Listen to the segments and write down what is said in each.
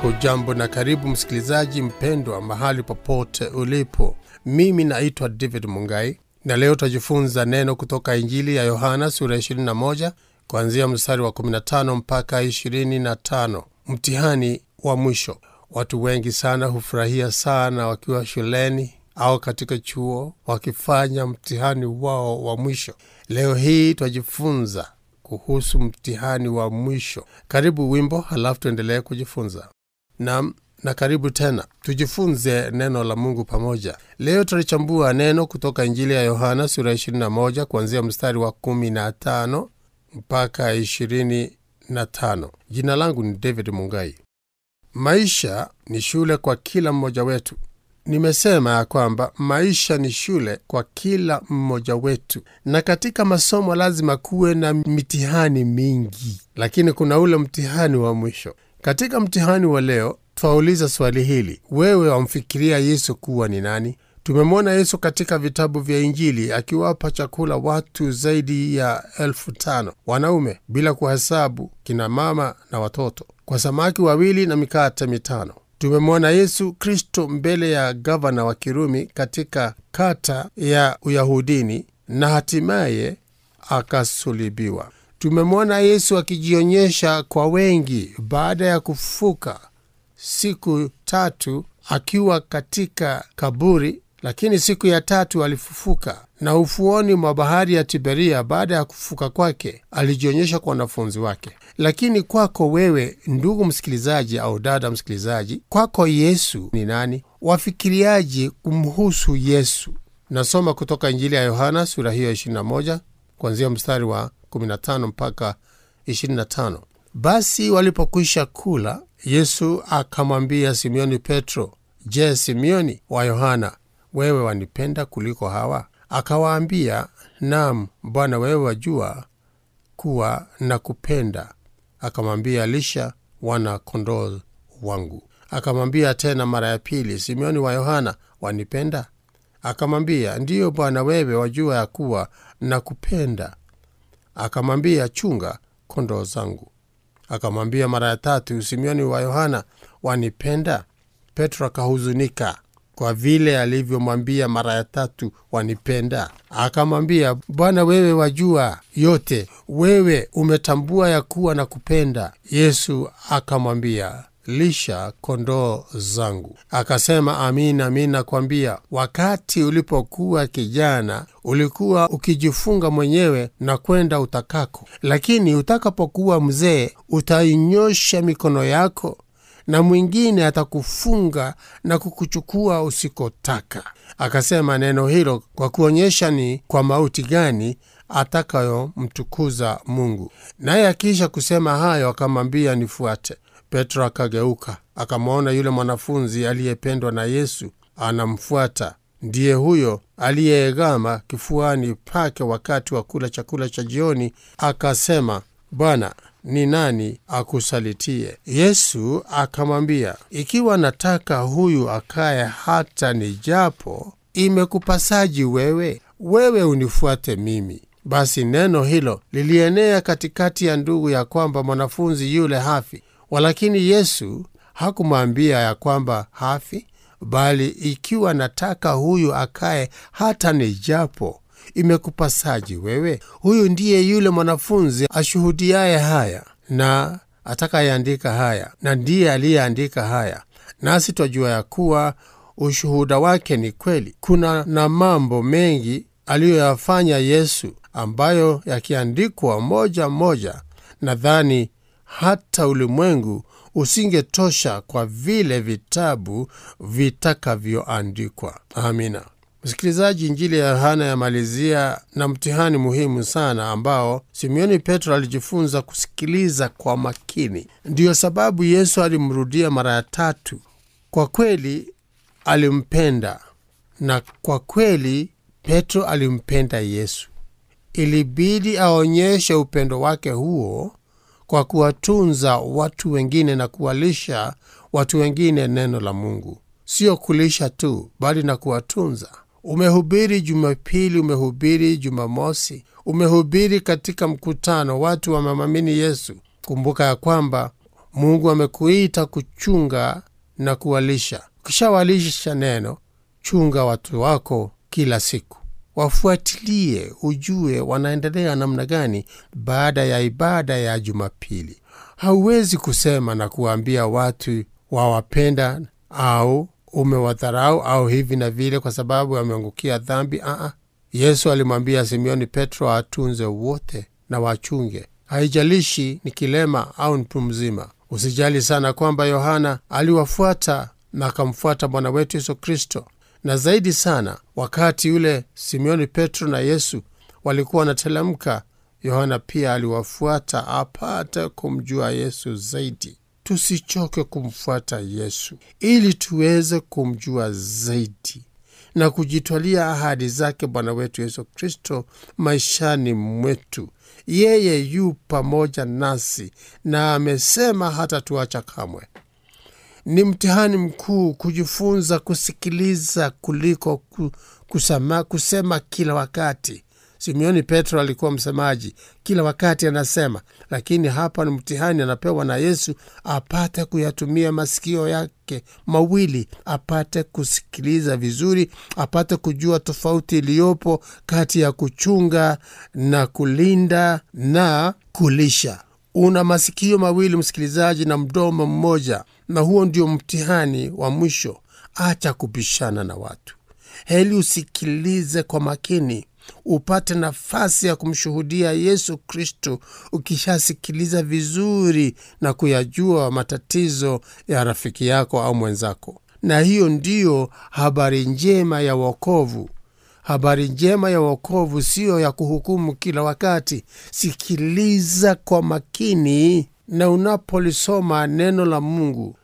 Hujambo na karibu msikilizaji mpendwa, mahali popote ulipo. Mimi naitwa David Mungai na leo tutajifunza neno kutoka Injili ya Yohana sura 21 kuanzia mstari wa 15 mpaka 25. Mtihani wa mwisho. Watu wengi sana hufurahia sana wakiwa shuleni au katika chuo wakifanya mtihani wao wa mwisho. Leo hii twajifunza kuhusu mtihani wa mwisho. Karibu wimbo, halafu tuendelee kujifunza. Nam na karibu tena, tujifunze neno la Mungu pamoja. Leo tutalichambua neno kutoka Injili ya Yohana sura 21 kuanzia mstari wa 15 mpaka 25. Jina langu ni David Mungai. Maisha ni shule kwa kila mmoja wetu. Nimesema ya kwamba maisha ni shule kwa kila mmoja wetu, na katika masomo lazima kuwe na mitihani mingi, lakini kuna ule mtihani wa mwisho. Katika mtihani wa leo twauliza swali hili: wewe wamfikiria Yesu kuwa ni nani? Tumemwona Yesu katika vitabu vya Injili akiwapa chakula watu zaidi ya elfu tano wanaume, bila kuhesabu kina mama na watoto, kwa samaki wawili na mikate mitano. Tumemwona Yesu Kristo mbele ya gavana wa Kirumi katika kata ya Uyahudini na hatimaye akasulibiwa. Tumemwona Yesu akijionyesha kwa wengi baada ya kufuka siku tatu akiwa katika kaburi, lakini siku ya tatu alifufuka, na ufuoni mwa bahari ya Tiberia baada ya kufuka kwake alijionyesha kwa wanafunzi wake. Lakini kwako wewe, ndugu msikilizaji au dada msikilizaji, kwako Yesu ni nani? Wafikiriaje kumhusu Yesu? Nasoma kutoka Injili ya Yohana sura hiyo 21 kuanzia mstari wa 15 mpaka 25. Basi walipokwisha kula, Yesu akamwambia Simioni Petro, Je, Simioni wa Yohana, wewe wanipenda kuliko hawa? Akawaambia, Naam Bwana, wewe wajua kuwa nakupenda. Akamwambia, lisha wana kondoo wangu. Akamwambia tena mara ya pili, Simioni wa Yohana, wanipenda? Akamwambia, ndiyo Bwana, wewe wajua ya kuwa nakupenda. Akamwambia, chunga kondoo zangu. Akamwambia mara ya tatu, Simioni wa Yohana, wanipenda? Petro akahuzunika kwa vile alivyomwambia mara ya tatu, wanipenda? Akamwambia, Bwana, wewe wajua yote, wewe umetambua ya kuwa na kupenda. Yesu akamwambia, lisha kondoo zangu. Akasema, amin amin nakwambia, wakati ulipokuwa kijana ulikuwa ukijifunga mwenyewe na kwenda utakako, lakini utakapokuwa mzee utainyosha mikono yako na mwingine atakufunga na kukuchukua usikotaka. Akasema neno hilo kwa kuonyesha ni kwa mauti gani atakayomtukuza Mungu. Naye akiisha kusema hayo, akamwambia nifuate. Petro akageuka akamwona yule mwanafunzi aliyependwa na Yesu anamfuata. Ndiye huyo aliyeegama kifuani pake wakati wa kula chakula cha jioni, akasema, Bwana, ni nani akusalitie? Yesu akamwambia, ikiwa nataka huyu akaye hata nijapo, imekupasaji wewe? Wewe unifuate mimi. Basi neno hilo lilienea katikati ya ndugu ya kwamba mwanafunzi yule hafi. Walakini Yesu hakumwambia ya kwamba hafi, bali ikiwa nataka huyu akaye hata nijapo imekupasaji wewe? Huyu ndiye yule mwanafunzi ashuhudiaye haya na atakayeandika haya, na ndiye aliyeandika haya, nasi twajua ya kuwa ushuhuda wake ni kweli. Kuna na mambo mengi aliyoyafanya Yesu ambayo yakiandikwa moja moja, nadhani hata ulimwengu usingetosha kwa vile vitabu vitakavyoandikwa. Amina. Msikilizaji, Injili ya Yohana yamalizia na mtihani muhimu sana ambao Simioni Petro alijifunza kusikiliza kwa makini. Ndiyo sababu Yesu alimrudia mara ya tatu. Kwa kweli alimpenda, na kwa kweli Petro alimpenda Yesu. Ilibidi aonyeshe upendo wake huo kwa kuwatunza watu wengine na kuwalisha watu wengine neno la Mungu. Sio kulisha tu, bali na kuwatunza. Umehubiri Jumapili, umehubiri Jumamosi, umehubiri katika mkutano, watu wamemwamini Yesu. Kumbuka ya kwamba Mungu amekuita kuchunga na kuwalisha. Ukishawalisha neno, chunga watu wako kila siku, wafuatilie, ujue wanaendelea namna gani baada ya ibada ya Jumapili. Hauwezi kusema na kuwaambia watu wawapenda au umewadharau au hivi na vile kwa sababu ameangukia dhambi. Aa, Yesu alimwambia Simioni Petro atunze wote na wachunge, haijalishi ni kilema au mtu mzima. Usijali sana kwamba Yohana aliwafuata na akamfuata Bwana wetu Yesu Kristo, na zaidi sana wakati yule Simioni Petro na Yesu walikuwa wanatelemka, Yohana pia aliwafuata apate kumjua Yesu zaidi. Tusichoke kumfuata Yesu ili tuweze kumjua zaidi na kujitwalia ahadi zake Bwana wetu Yesu Kristo maishani mwetu. Yeye yu pamoja nasi na amesema hata tuacha kamwe. Ni mtihani mkuu kujifunza kusikiliza kuliko kusema, kusema kila wakati. Simioni Petro alikuwa msemaji, kila wakati anasema, lakini hapa ni mtihani anapewa na Yesu apate kuyatumia masikio yake mawili, apate kusikiliza vizuri, apate kujua tofauti iliyopo kati ya kuchunga na kulinda na kulisha. Una masikio mawili msikilizaji, na mdomo mmoja, na huo ndio mtihani wa mwisho. Acha kupishana na watu, heli usikilize kwa makini upate nafasi ya kumshuhudia Yesu Kristo ukishasikiliza vizuri na kuyajua matatizo ya rafiki yako au mwenzako. Na hiyo ndiyo habari njema ya wokovu. Habari njema ya wokovu siyo ya kuhukumu kila wakati. Sikiliza kwa makini, na unapolisoma neno la Mungu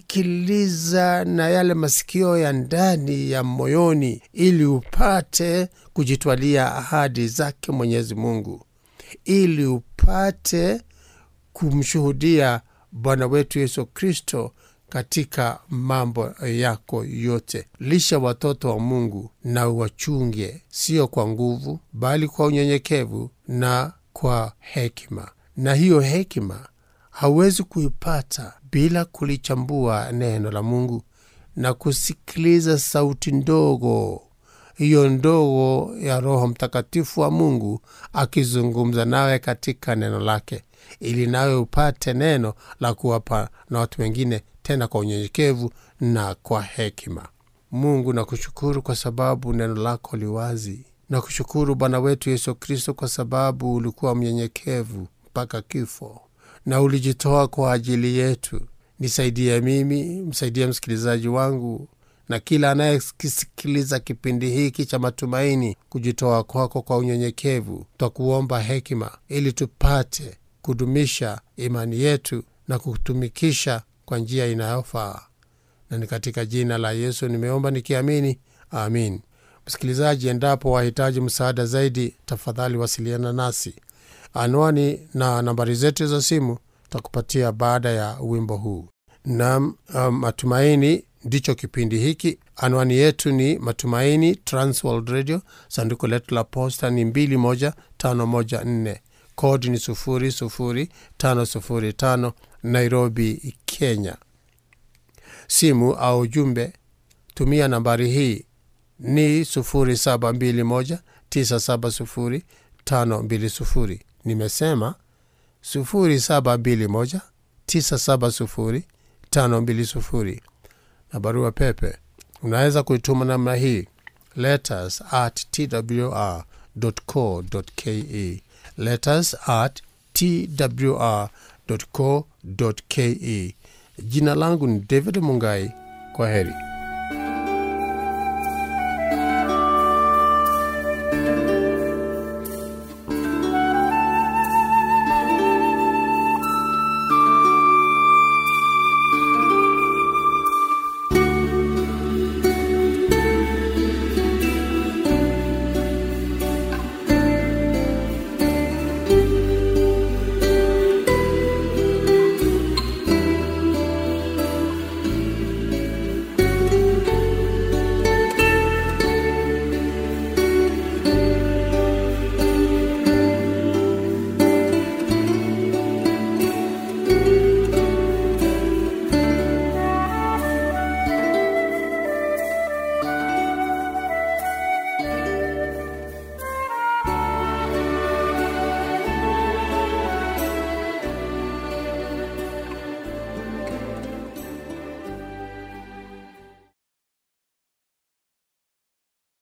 sikiliza na yale masikio ya ndani ya moyoni, ili upate kujitwalia ahadi zake Mwenyezi Mungu, ili upate kumshuhudia Bwana wetu Yesu Kristo katika mambo yako yote. Lisha watoto wa Mungu na uwachunge, sio kwa nguvu, bali kwa unyenyekevu na kwa hekima. Na hiyo hekima hauwezi kuipata bila kulichambua neno la Mungu na kusikiliza sauti ndogo hiyo ndogo ya Roho Mtakatifu wa Mungu akizungumza nawe katika neno lake, ili nawe upate neno la kuwapa na watu wengine, tena kwa unyenyekevu na kwa hekima. Mungu nakushukuru kwa sababu neno lako liwazi. Nakushukuru Bwana wetu Yesu Kristo kwa sababu ulikuwa mnyenyekevu mpaka kifo na ulijitoa kwa ajili yetu. Nisaidie mimi, msaidie msikilizaji wangu na kila anayekisikiliza kipindi hiki cha matumaini, kujitoa kwako kwa unyenyekevu. Twakuomba hekima ili tupate kudumisha imani yetu na kutumikisha kwa njia inayofaa, na ni katika jina la Yesu nimeomba nikiamini, amin. Msikilizaji, endapo wahitaji msaada zaidi, tafadhali wasiliana nasi. Anwani na nambari zetu za simu takupatia baada ya wimbo huu. Na um, matumaini ndicho kipindi hiki. Anwani yetu ni Matumaini Transworld Radio, sanduku letu la posta ni 21514 kodi ni 00505 Nairobi, Kenya. Simu au jumbe, tumia nambari hii ni 0721970520 nimesema 0721970520 na barua pepe unaweza kuituma namna hii letters at twr co ke letters at twr co ke jina langu ni david mungai kwa heri